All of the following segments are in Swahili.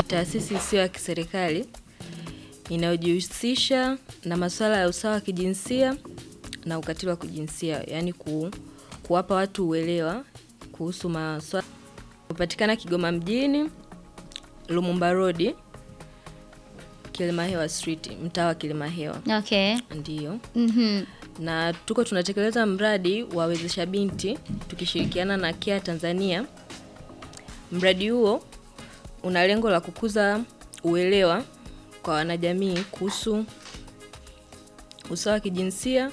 taasisi isiyo ya kiserikali inayojihusisha na masuala ya usawa wa kijinsia na ukatili wa kijinsia, yaani ku, kuwapa watu uelewa kuhusu masuala. Hupatikana Kigoma mjini, Lumumba Road, Kilimahewa Street, mtaa wa Kilimahewa. Okay. Ndiyo. Mhm. na tuko tunatekeleza mradi wa wezesha binti tukishirikiana na Care Tanzania. Mradi huo una lengo la kukuza uelewa kwa wanajamii kuhusu usawa wa kijinsia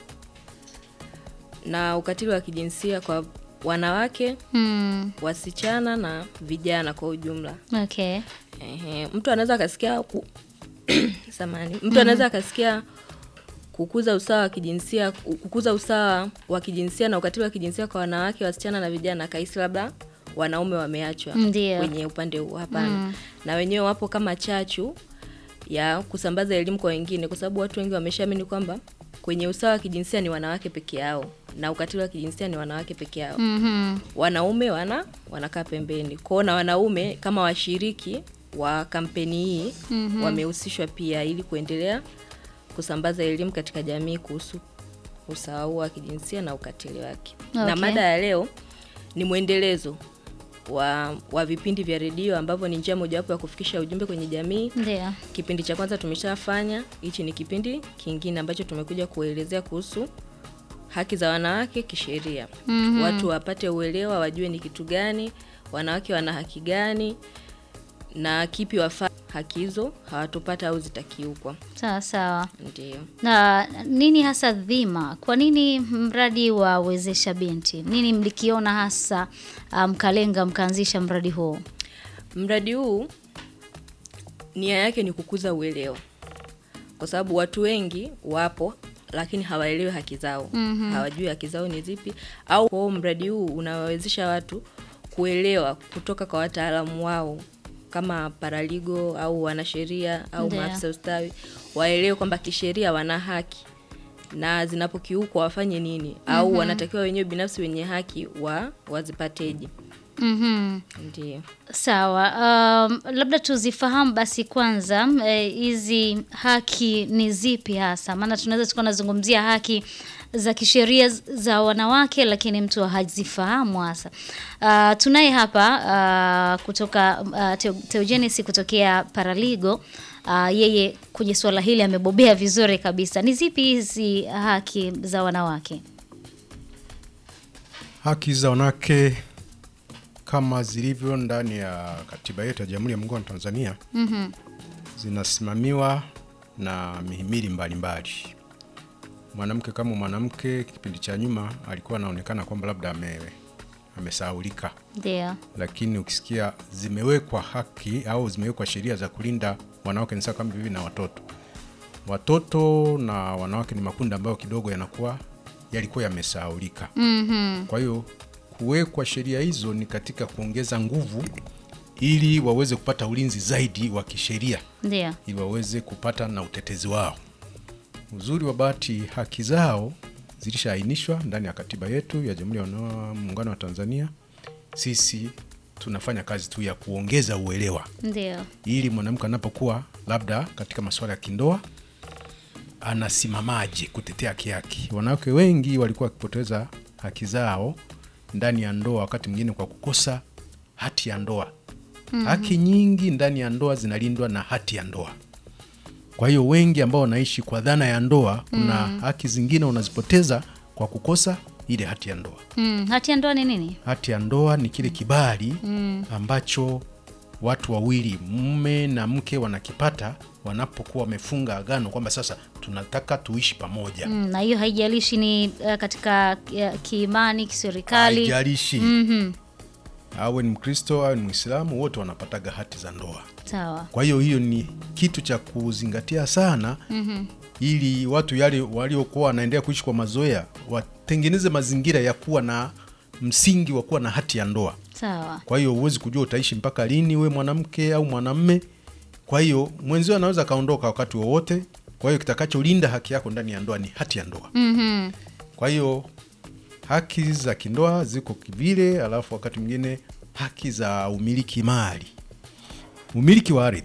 na ukatili wa kijinsia kwa wanawake, Hmm. wasichana na vijana kwa ujumla. Okay. Ehe, mtu anaweza akasikia ku... samani, mtu anaweza akasikia kukuza usawa wa kijinsia, kukuza usawa wa kijinsia na ukatili wa kijinsia kwa wanawake, wasichana na vijana, kahisi labda wanaume wameachwa Ndio. kwenye upande huu. Hapana, na wenyewe wapo kama chachu ya kusambaza elimu kwa wengine, kwa sababu watu wengi wameshaamini kwamba kwenye usawa wa kijinsia ni wanawake peke yao na ukatili wa kijinsia ni wanawake peke yao Mhm. wanaume wana wanakaa pembeni kwao, na wanaume kama washiriki wa kampeni hii wamehusishwa pia ili kuendelea kusambaza elimu katika jamii kuhusu usawa huo wa kijinsia na ukatili wake. Na Okay. mada ya leo ni mwendelezo wa, wa vipindi vya redio ambavyo ni njia mojawapo ya kufikisha ujumbe kwenye jamii. Ndio. Kipindi cha kwanza tumeshafanya, hichi ni kipindi kingine ambacho tumekuja kuelezea kuhusu haki za wanawake kisheria. Mhm. Watu wapate uelewa, wajue ni kitu gani, wanawake wana haki gani na kipi wafaa haki hizo hawatopata au zitakiukwa. Sawa sawa. Ndio. Na nini hasa dhima? Kwa nini mradi wa wezesha binti? Nini mlikiona hasa ah, mkalenga mkaanzisha mradi huu? Mradi huu nia yake ni kukuza uelewa, kwa sababu watu wengi wapo lakini hawaelewi haki zao, hawajui haki zao ni zipi. Au kwa hiyo mradi huu unawawezesha watu kuelewa kutoka kwa wataalamu wao kama paraligo au wanasheria au Ndio. maafisa ustawi, waelewe kwamba kisheria wana haki na zinapokiukwa wafanye nini, au wanatakiwa wenyewe binafsi wenye haki wa wazipateje. Mhm. Ndio. Sawa. Um, labda tuzifahamu basi kwanza eh, hizi haki ni zipi hasa? Maana tunaweza tukawa nazungumzia haki za kisheria z- za wanawake, lakini mtu hazifahamu hasa. Uh, tunaye hapa uh, kutoka uh, Teo- Teogenes kutokea Paraligo. Uh, yeye kwenye suala hili amebobea vizuri kabisa. Ni zipi hizi haki za wanawake? Haki za wanawake kama zilivyo ndani ya katiba yetu ya Jamhuri ya Muungano wa Tanzania Mhm. zinasimamiwa na mihimili mbalimbali. Mwanamke kama mwanamke, kipindi cha nyuma alikuwa anaonekana kwamba labda ame amesahaulika, Ndio. lakini ukisikia zimewekwa haki au zimewekwa sheria za kulinda wanawake ni sawa kama bibi na watoto. Watoto na wanawake ni makundi ambayo kidogo yanakuwa yalikuwa yamesahaulika. Mhm. Kwa hiyo kuwekwa sheria hizo ni katika kuongeza nguvu ili waweze kupata ulinzi zaidi wa kisheria Ndio. ili waweze kupata na utetezi wao. Uzuri wa bahati, haki zao zilishaainishwa ndani ya katiba yetu ya Jamhuri ya Muungano wa Tanzania. Sisi tunafanya kazi tu ya kuongeza uelewa Ndio. ili mwanamke anapokuwa labda katika masuala ya kindoa anasimamaje kutetea haki yake. Wanawake wengi walikuwa wakipoteza haki zao ndani ya ndoa, wakati mwingine kwa kukosa hati ya ndoa. Haki nyingi ndani ya ndoa zinalindwa na hati ya ndoa. Kwa hiyo wengi ambao wanaishi kwa dhana ya ndoa, kuna haki zingine unazipoteza kwa kukosa ile hati ya ndoa. Mm. Hati ya ndoa ni nini? Hati ya ndoa ni kile kibali ambacho watu wawili mume na mke wanakipata wanapokuwa wamefunga agano kwamba sasa tunataka tuishi pamoja. Mm, na hiyo haijalishi ni uh, katika uh, kiimani kiserikali. Haijalishi Mhm. awe ni Mkristo awe ni Mwislamu, wote wanapataga hati za ndoa. Sawa. Kwa hiyo hiyo ni kitu cha kuzingatia sana ili watu yale waliokuwa wanaendelea kuishi kwa mazoea watengeneze mazingira ya kuwa na msingi wa kuwa na hati ya ndoa. Sawa. Kwa hiyo huwezi kujua utaishi mpaka lini, we mwanamke au mwanamme. Kwa hiyo mwenzio anaweza akaondoka wakati wowote. Kwa hiyo kitakacholinda haki yako ndani ya ndoa ni hati ya ndoa. Mhm. Kwa hiyo haki za kindoa ziko kivile, alafu wakati mwingine haki za umiliki mali, umiliki wa ardhi